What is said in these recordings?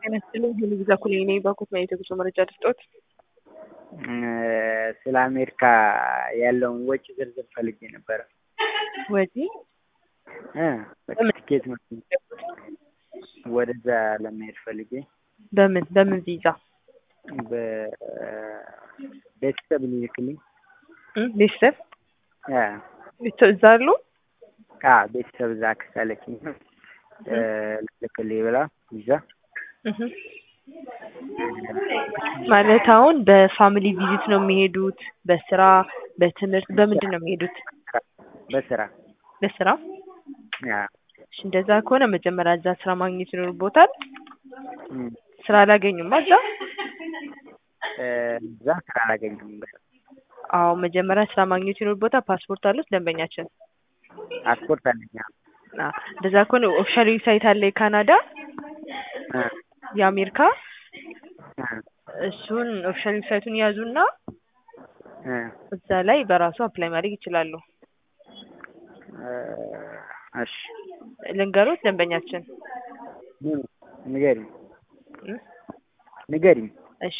ጤና ይስጥልኝ ሄኖክ ዛኩሌ ነኝ ባንኮት ማየት የጉዞ መረጃ ልስጦት? ስለ አሜሪካ ያለውን ወጪ ዝርዝር ፈልጌ ነበረ። ወጪ እ ትኬት ነው ወደዛ ለመሄድ ፈልጌ በምን በምን ቪዛ በቤተሰብ ሊልክልኝ እ ቤተሰብ አ ቤተሰብ እዛ አሉ? አ ቤተሰብ እዛ አክስት አለችኝ ልልክልኝ ብላ ይዛ እህ ማለት አሁን በፋሚሊ ቪዚት ነው የሚሄዱት? በስራ በትምህርት በምንድን ነው የሚሄዱት? በስራ በስራ አ እሺ እንደዛ ከሆነ መጀመሪያ እዛ ስራ ማግኘት ይኖርቦታል። እም ስራ አላገኙማ እዛ? እዛ ስራ አላገኘሁም። አዎ መጀመሪያ ስራ ማግኘት ይኖርቦታል። ፓስፖርት አሉት ደንበኛችን? ፓስፖርት አለኝ አዎ። አ እንደዛ ከሆነ ኦፊሻል ዌብሳይት አለ የካናዳ እ የአሜሪካ እ እሱን ኦፊሻል ዌብሳይቱን ያዙና እ እዛ ላይ በራሱ አፕላይ ማድረግ ይችላሉ። እሺ ልንገሮት ደንበኛችን? ንገሪኝ እ ንገሪኝ። እሺ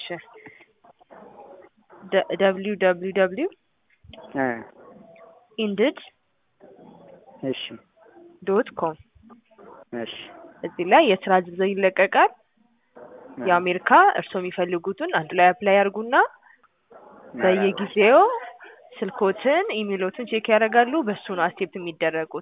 ደ ደብሊው ደብሊው ደብሊው እ ኢንድድ እሺ ዶት ኮም እሺ እዚህ ላይ የስራ ዝርዝር ይለቀቃል። የአሜሪካ እርስዎ የሚፈልጉትን አንድ ላይ አፕላይ ያርጉና በየጊዜው ስልክዎትን ኢሜይሎትን ቼክ ያደርጋሉ። በሱ ነው አክሴፕት የሚደረጉት።